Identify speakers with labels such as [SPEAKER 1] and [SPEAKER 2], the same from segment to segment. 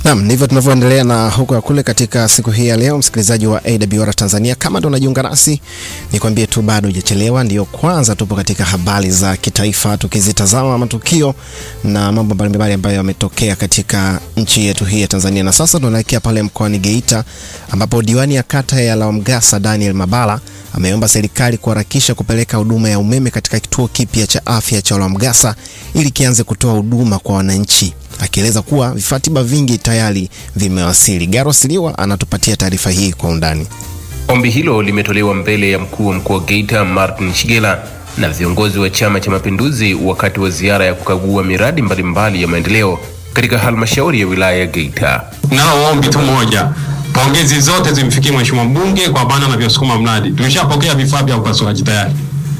[SPEAKER 1] Naam, ndivyo tunavyoendelea na huko ya kule katika siku hii ya leo, msikilizaji wa AWR Tanzania. Kama ndo unajiunga nasi, nikwambie tu bado hujachelewa, ndiyo kwanza tupo katika habari za kitaifa, tukizitazama matukio na mambo mbalimbali ambayo yametokea katika nchi yetu hii ya Tanzania. Na sasa tunaelekea pale mkoani Geita ambapo diwani ya kata ya Lawamgasa Daniel Mabala ameomba serikali kuharakisha kupeleka huduma ya umeme katika kituo kipya cha afya cha Lawamgasa ili kianze kutoa huduma kwa wananchi akieleza kuwa vifaa tiba vingi tayari vimewasili. Garo Siliwa anatupatia taarifa hii kwa undani.
[SPEAKER 2] Ombi hilo limetolewa mbele ya mkuu wa mkoa wa Geita Martin Shigela na viongozi wa Chama cha Mapinduzi wakati wa ziara ya kukagua miradi mbalimbali ya maendeleo katika halmashauri ya wilaya ya Geita.
[SPEAKER 3] Nalo ombi tu moja, pongezi zote zimfikie mheshimiwa mbunge kwa bana anavyosukuma mradi. Tumeshapokea vifaa vya upasuaji tayari.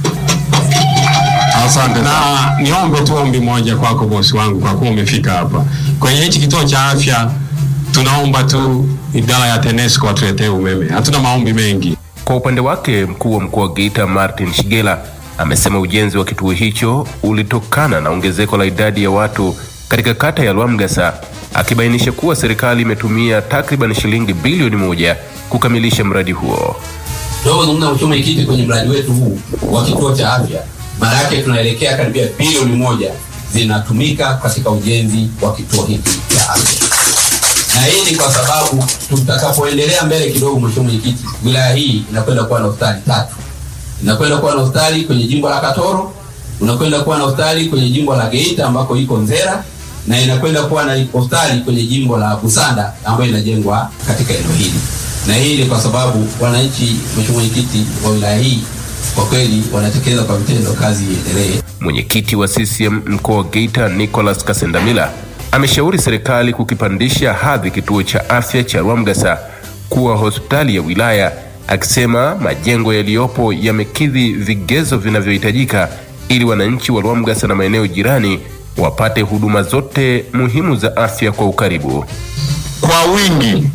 [SPEAKER 3] Asante na niombe tu ombi moja kwako bosi wangu, kwa kuwa umefika hapa kwenye hichi kituo cha afya, tunaomba tu idara ya TANESCO watuletee umeme. Hatuna maombi mengi.
[SPEAKER 2] Kwa upande wake, mkuu wa mkoa wa Geita Martin Shigela amesema ujenzi wa kituo hicho ulitokana na ongezeko la idadi ya watu katika kata ya Lwamgasa, akibainisha kuwa serikali imetumia takriban shilingi bilioni moja kukamilisha mradi huo.
[SPEAKER 4] Tunavyozungumza mheshimiwa mwenyekiti, kwenye mradi wetu huu wa kituo cha afya, maana yake tunaelekea karibia bilioni moja zinatumika katika ujenzi wa kituo hiki cha afya, na hii ni kwa sababu tutakapoendelea mbele kidogo, mheshimiwa mwenyekiti, wilaya hii inakwenda kuwa na hospitali tatu. Inakwenda kuwa na hospitali kwenye jimbo la Katoro, unakwenda kuwa na hospitali kwenye jimbo la Geita ambako iko Nzera, na inakwenda kuwa na hospitali kwenye jimbo la Busanda ambayo inajengwa katika eneo hili na hii ni kwa sababu wananchi, mheshimiwa mwenyekiti, wa wilaya hii kwa kweli wanatekeleza kwa vitendo, kazi iendelee.
[SPEAKER 2] Mwenyekiti wa CCM mkoa wa Geita Nicholas Kasendamila ameshauri serikali kukipandisha hadhi kituo cha afya cha Lwamgasa kuwa hospitali ya wilaya, akisema majengo yaliyopo yamekidhi vigezo vinavyohitajika ili wananchi wa Lwamgasa na maeneo jirani wapate huduma zote muhimu za afya kwa ukaribu.
[SPEAKER 5] Kwa wingi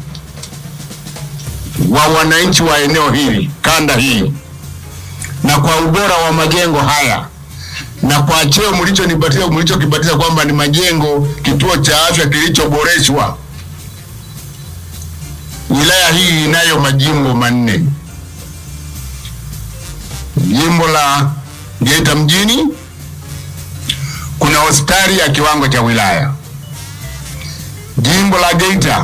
[SPEAKER 5] wa wananchi wa eneo hili kanda hii na kwa ubora wa majengo haya na kwa cheo mlichonipatia mlichokipatia kwamba ni majengo kituo cha afya kilichoboreshwa. Wilaya hii inayo majimbo manne: jimbo la Geita mjini kuna hospitali ya kiwango cha wilaya, jimbo la Geita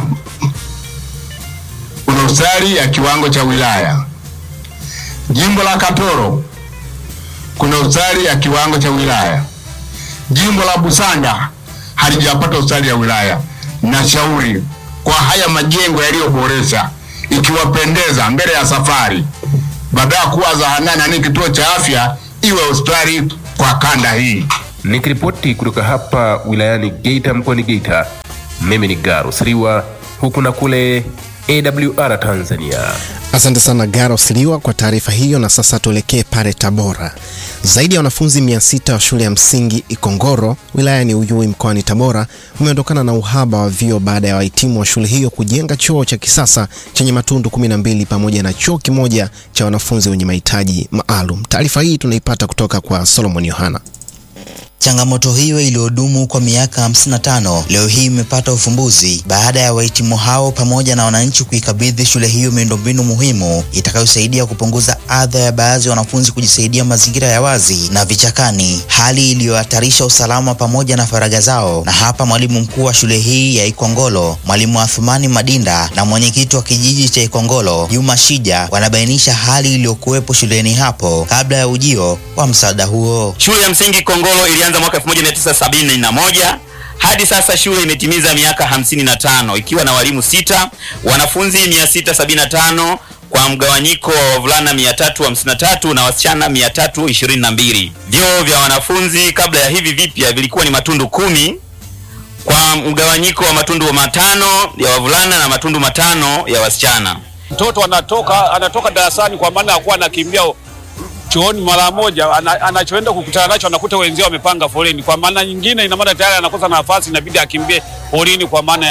[SPEAKER 5] kuna hospitali ya kiwango cha wilaya. Jimbo la Katoro kuna hospitali ya kiwango cha wilaya. Jimbo la Busanda halijapata hospitali ya wilaya. Nashauri kwa haya majengo yaliyoboresha, ikiwapendeza, mbele ya safari, baada ya kuwa zahanani ni kituo cha afya, iwe hospitali kwa kanda hii.
[SPEAKER 2] Nikiripoti kutoka hapa wilayani Geita mkoani Geita, mimi ni Garo Siriwa, huku na kule AWR Tanzania.
[SPEAKER 1] Asante sana Garo Siliwa kwa taarifa hiyo. Na sasa tuelekee pale Tabora. Zaidi ya wanafunzi 600 wa shule ya msingi Ikongoro wilayani Uyui mkoani Tabora umeondokana na uhaba wa vyoo baada ya wahitimu wa shule hiyo kujenga choo cha kisasa chenye matundu 12 pamoja na choo kimoja cha wanafunzi wenye mahitaji maalum. Taarifa hii tunaipata kutoka kwa Solomon Yohana.
[SPEAKER 6] Changamoto hiyo iliyodumu kwa miaka 55 leo hii imepata ufumbuzi baada ya wahitimu hao pamoja na wananchi kuikabidhi shule hiyo miundombinu muhimu itakayosaidia kupunguza adha ya baadhi ya wanafunzi kujisaidia mazingira ya wazi na vichakani, hali iliyohatarisha usalama pamoja na faragha zao. Na hapa mwalimu mkuu wa shule hii ya Ikongolo, mwalimu Athumani Madinda na mwenyekiti wa kijiji cha Ikongolo Juma Shija wanabainisha hali iliyokuwepo shuleni hapo kabla ya ujio wa msaada huo.
[SPEAKER 7] Shule ya msingi Kongolo ilianza mwaka 1971 hadi sasa shule imetimiza miaka 55 ikiwa na walimu sita, wanafunzi 675 kwa mgawanyiko wa wavulana 353 na wasichana 322. Vyoo vya wanafunzi kabla ya hivi vipya vilikuwa ni matundu kumi kwa mgawanyiko wa matundu matano ya wavulana na matundu matano ya wasichana.
[SPEAKER 8] Mtoto anatoka anatoka darasani kwa maana ya kuwa anakimbia chooni mara moja, ana- anachoenda kukutana nacho anakuta wenzao wamepanga foleni. Kwa maana nyingine, ina maana tayari anakosa nafasi, inabidi akimbie foleni kwa maana ya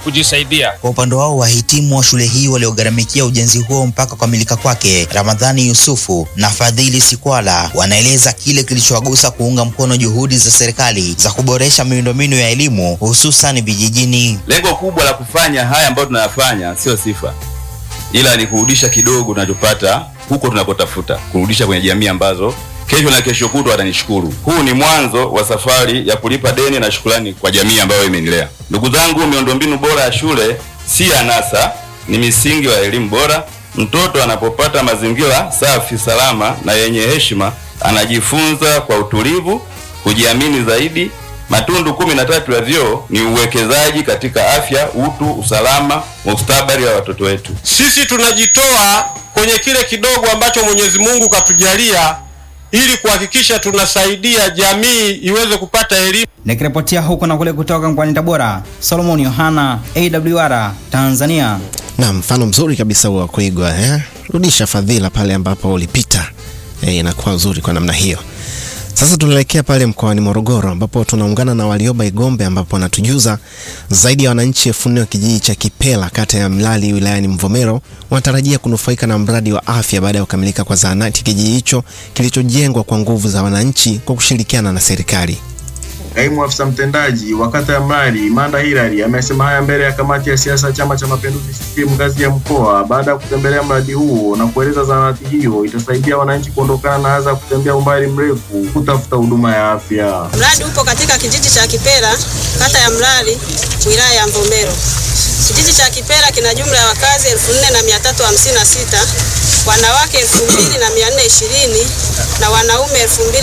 [SPEAKER 8] kujisaidia.
[SPEAKER 6] Kwa upande wao wahitimu wa shule hii waliogharamikia ujenzi huo mpaka kukamilika kwake, Ramadhani Yusufu na Fadhili Sikwala wanaeleza kile kilichowagusa kuunga mkono juhudi za serikali za kuboresha miundombinu ya elimu hususan vijijini.
[SPEAKER 9] Lengo kubwa la kufanya haya ambayo tunayafanya sio sifa, ila ni kurudisha kidogo tunachopata huko tunakotafuta, kurudisha kwenye jamii ambazo kesho na kesho kutwa watanishukuru. Huu ni mwanzo wa safari ya kulipa deni na shukrani kwa jamii ambayo imenilea. Ndugu zangu, miundombinu bora ya shule si anasa, ni misingi wa elimu bora. Mtoto anapopata mazingira safi, salama na yenye heshima, anajifunza kwa utulivu, kujiamini zaidi. Matundu kumi na tatu ya vyoo ni uwekezaji katika afya, utu, usalama, mustakabali wa watoto wetu.
[SPEAKER 10] Sisi tunajitoa kwenye kile kidogo ambacho Mwenyezi Mungu katujalia ili kuhakikisha tunasaidia jamii iweze kupata elimu.
[SPEAKER 11] Nikiripotia huku na kule kutoka mkoani Tabora, Solomon Yohana, AWR Tanzania.
[SPEAKER 1] Na mfano mzuri kabisa wa kuigwa eh? Rudisha fadhila pale ambapo ulipita eh, inakuwa uzuri kwa namna hiyo. Sasa tunaelekea pale mkoani Morogoro ambapo tunaungana na Walioba Igombe ambapo wanatujuza zaidi ya wananchi elfu nne wa kijiji cha Kipela kata ya Mlali wilayani Mvomero wanatarajia kunufaika na mradi wa afya baada ya kukamilika kwa zahanati kijiji hicho kilichojengwa kwa nguvu za wananchi kwa kushirikiana na serikali.
[SPEAKER 12] Kaimu afisa mtendaji wa kata ya Mlali Manda Hilary amesema haya mbele ya kamati ya siasa ya Chama cha Mapinduzi CCM ngazi ya mkoa baada ya kutembelea mradi huo na kueleza zahanati hiyo itasaidia wananchi kuondokana na adha ya kutembea umbali mrefu kutafuta huduma ya afya.
[SPEAKER 13] Mradi upo katika kijiji cha Kipera, kata ya Mlali, wilaya ya Mvomero. Kijiji cha Kipera kina jumla ya wakazi 4356, wanawake 2420 na wanaume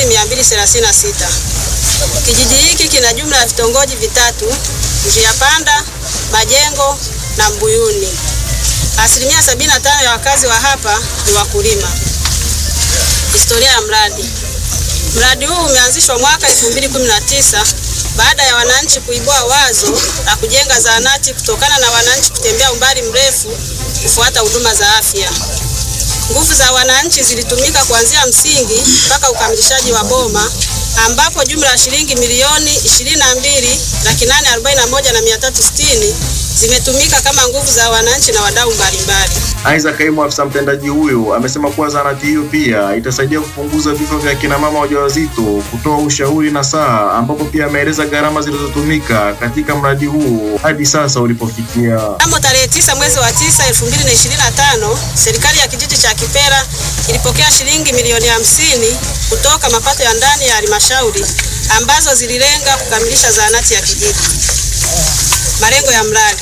[SPEAKER 13] 2236. Kijiji hiki kina jumla ya vitongoji vitatu: Njia Panda, Majengo na Mbuyuni. Asilimia 75 ya wakazi wa hapa ni wakulima. Historia ya mradi. Mradi huu umeanzishwa mwaka 2019 baada ya wananchi kuibua wazo la kujenga zahanati kutokana na wananchi kutembea umbali mrefu kufuata huduma za afya. Nguvu za wananchi zilitumika kuanzia msingi mpaka ukamilishaji wa boma ambapo jumla ya shilingi milioni 22 laki nane arobaini na moja na mia tatu sitini zimetumika kama nguvu za wananchi na wadau mbalimbali.
[SPEAKER 12] Aidha, kaimu afisa mtendaji huyo amesema kuwa zahanati hiyo pia itasaidia kupunguza vifo vya kina mama wajawazito, kutoa ushauri na saa, ambapo pia ameeleza gharama zilizotumika katika mradi huo hadi sasa ulipofikia.
[SPEAKER 13] Mnamo tarehe 9 mwezi wa 9 2025, serikali ya kijiji cha Kipera ilipokea shilingi milioni hamsini kutoka mapato ya ndani ya halmashauri ambazo zililenga kukamilisha zahanati ya kijiji. Malengo ya mradi: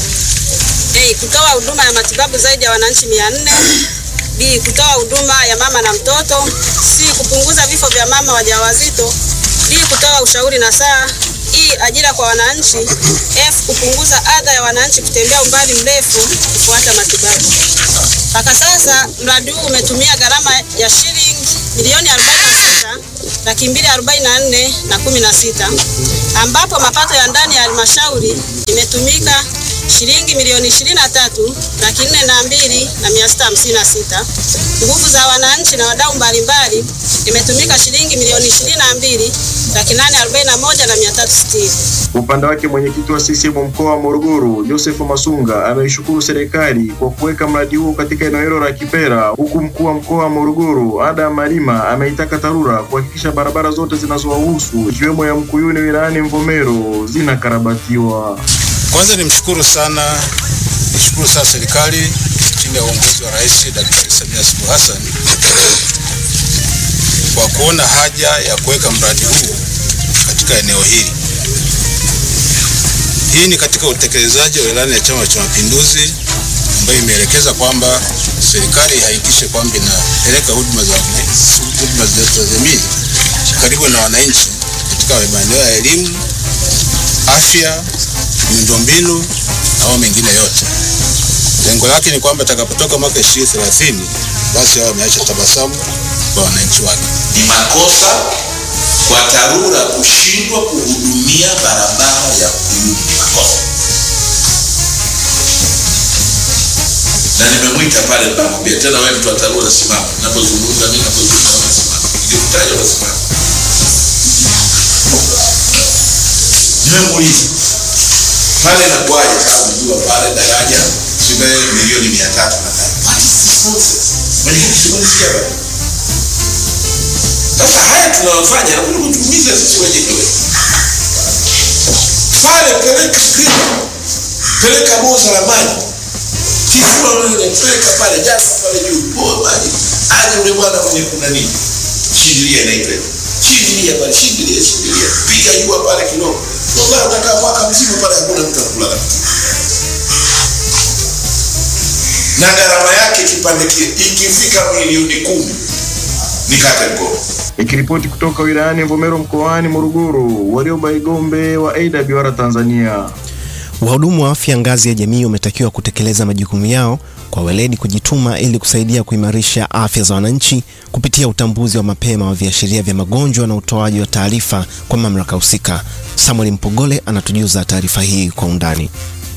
[SPEAKER 13] A. Kutoa huduma ya matibabu zaidi ya wananchi 400. B. Kutoa huduma ya mama na mtoto. C. Kupunguza vifo vya mama wajawazito. D. Kutoa ushauri na saa. E. Ajira kwa wananchi. F. Kupunguza adha ya wananchi kutembea umbali mrefu kufuata matibabu. Mpaka sasa mradi huu umetumia gharama ya shilingi milioni 46 laki mbili arobaini na nne na kumi na sita ambapo mapato ya ndani ya halmashauri imetumika shilingi milioni ishirini na tatu laki nne na mbili na mia sita hamsini na sita. Nguvu za wananchi na wadau mbalimbali imetumika shilingi milioni ishirini na mbili laki nane arobaini na moja na mia tatu sitini.
[SPEAKER 12] Kwa upande wake mwenyekiti wa CCM mkoa wa Morogoro Joseph Masunga ameishukuru serikali kwa kuweka mradi huo katika eneo hilo la Kipera, huku mkuu wa mkoa wa Morogoro Adam Malima ameitaka TARURA kuhakikisha barabara zote zinazowahusu ikiwemo ya Mkuyuni wilayani Mvomero zinakarabatiwa.
[SPEAKER 14] Kwanza nimshukuru sana, nishukuru sana serikali chini ya uongozi wa Rais Daktari Samia Suluhu Hassan kwa kuona haja ya kuweka mradi huu katika eneo hili. Hii ni katika utekelezaji wa ilani ya Chama cha Mapinduzi ambayo imeelekeza kwamba serikali ihakikishe kwamba inapeleka huduma za huduma za jamii karibu na wananchi katika maeneo ya elimu, afya, miundombinu na mambo mengine yote. Lengo lake ni kwamba itakapotoka mwaka 2030 basi hao wameacha tabasamu kwa wananchi wake.
[SPEAKER 15] Ni makosa kwa TARURA kushindwa kuhudumia barabara ya Mkuyuni, ni makosa. Na nimemwita pale, nikamwambia tena, wewe mtu wa TARURA simama, ninapozungumza mimi, ninapozungumza wewe simama, nikikutaja wewe simama. Nimemuuliza pale inakuwaje? Sababu najua pale daraja zime milioni mia tatu na tano. What is this nonsense? Mwenyekiti, sikunisikia bado. Sasa haya tunayofanya nakuja kutumiza sisi wenyewe. Pale peleka screen, peleka boza la maji, tifua wewe, peleka pale, jaza pale juu, poa maji, aje ule bwana mwenye kuna nini, shindilia inaitwa hivyo, shindilia pale, shindilia, shindilia, piga jua pale kidogo, ndio utakaa mwaka mzima pale, hakuna mtu anakula na kitu na gharama yake kipande kile ikifika milioni kumi nikate mkono.
[SPEAKER 12] Ikiripoti kutoka wilayani Mvomero mkoani Morogoro, Warioba Igombe wa AWR Tanzania.
[SPEAKER 1] Wahudumu wa afya ngazi ya jamii wametakiwa kutekeleza majukumu yao kwa weledi, kujituma ili kusaidia kuimarisha afya za wananchi kupitia utambuzi wa mapema wa viashiria vya magonjwa na utoaji wa taarifa kwa mamlaka husika. Samuel Mpogole anatujuza taarifa hii kwa undani.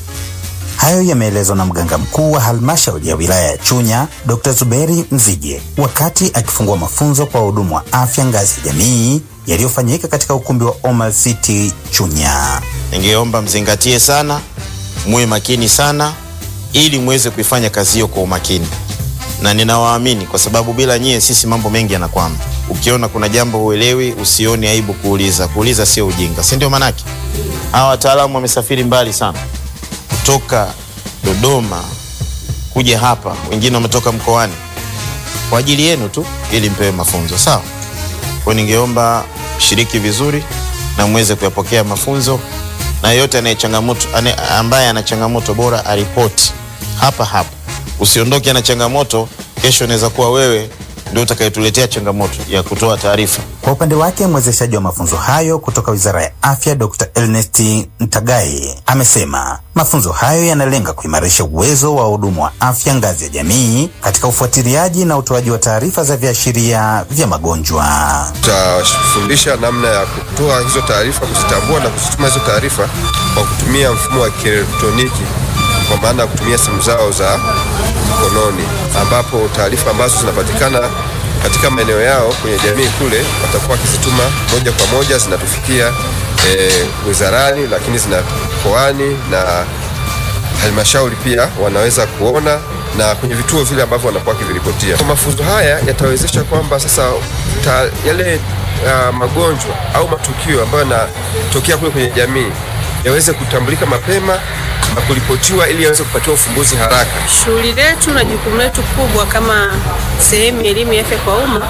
[SPEAKER 16] Hayo yameelezwa na mganga mkuu wa halmashauri ya wilaya ya Chunya, Dr. Zuberi Mzige, wakati akifungua mafunzo kwa wahudumu wa afya ngazi ya jamii yaliyofanyika katika ukumbi wa Omal City Chunya.
[SPEAKER 17] Ningeomba mzingatie sana, muwe makini sana, ili muweze kuifanya kazi hiyo kwa umakini, na ninawaamini kwa sababu bila nyie sisi mambo mengi yanakwama. Ukiona kuna jambo huelewi, usione aibu kuuliza. Kuuliza sio ujinga, si ndio? Manake hawa wataalamu wamesafiri mbali sana kutoka Dodoma kuja hapa, wengine wametoka mkoani kwa ajili yenu tu, ili mpewe mafunzo sawa. Kwa ningeomba shiriki vizuri na muweze kuyapokea mafunzo, na yeyote anaye changamoto ane, ambaye ana changamoto bora aripoti hapa hapa, usiondoke na changamoto. Kesho inaweza kuwa wewe ndio utakayetuletea changamoto ya kutoa taarifa.
[SPEAKER 16] Kwa upande wake mwezeshaji wa mafunzo hayo kutoka Wizara ya Afya Dr. Ernest Ntagai amesema mafunzo hayo yanalenga kuimarisha uwezo wa wahudumu wa afya ngazi ya jamii katika ufuatiliaji na utoaji wa taarifa za viashiria vya magonjwa.
[SPEAKER 18] Tutafundisha namna ya kutoa hizo taarifa, kuzitambua na kuzituma hizo taarifa kwa kutumia mfumo wa kielektroniki, kwa maana ya kutumia simu zao za mkononi, ambapo taarifa ambazo zinapatikana katika maeneo yao kwenye jamii kule watakuwa wakizituma moja kwa moja, zinatufikia e, wizarani, lakini zina mkoani na halmashauri pia wanaweza kuona na kwenye vituo vile ambavyo wanakuwa wakiviripotia. Kwa mafunzo haya yatawezesha kwamba sasa ta, yale uh, magonjwa au matukio ambayo yanatokea kule kwenye jamii yaweze kutambulika mapema na kuripotiwa ili yaweze kupatiwa ufumbuzi haraka.
[SPEAKER 19] Shughuli letu na jukumu letu kubwa kama sehemu ya elimu ya afya kwa umma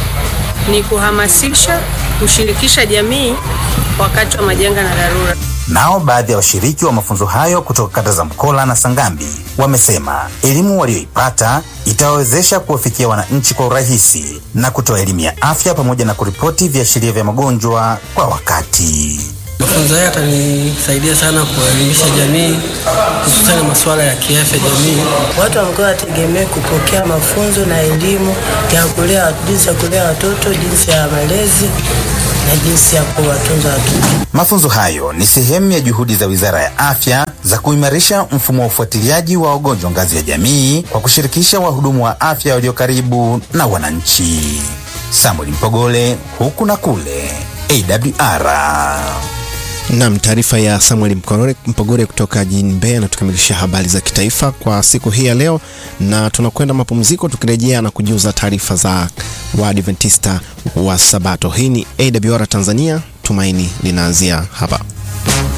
[SPEAKER 19] ni kuhamasisha, kushirikisha jamii wakati wa majanga na dharura.
[SPEAKER 16] Nao baadhi ya washiriki wa mafunzo hayo kutoka kata za Mkola na Sangambi wamesema elimu walioipata itawawezesha kuwafikia wananchi kwa urahisi na kutoa elimu ya afya pamoja na kuripoti viashiria vya magonjwa kwa wakati.
[SPEAKER 20] Mafunzo haya yatanisaidia sana kuelimisha jamii hususani masuala ya kiafya jamii.
[SPEAKER 21] Watu wa mkoa wategemee kupokea mafunzo na elimu ya kulea, jinsi ya kulea watoto, jinsi ya malezi na jinsi ya kuwatunza watoto.
[SPEAKER 16] Mafunzo hayo ni sehemu ya juhudi za Wizara ya Afya za kuimarisha mfumo wa ufuatiliaji wa wagonjwa ngazi ya jamii kwa kushirikisha wahudumu wa afya walio karibu na wananchi. Samuel Mpogole, huku na kule, AWR.
[SPEAKER 1] Nam, taarifa ya Samuel Mpogore kutoka jijini Mbeya na tukamilisha habari za kitaifa kwa siku hii ya leo, na tunakwenda mapumziko, tukirejea na kujuza taarifa za Waadventista wa Sabato. Hii ni AWR Tanzania, tumaini linaanzia hapa.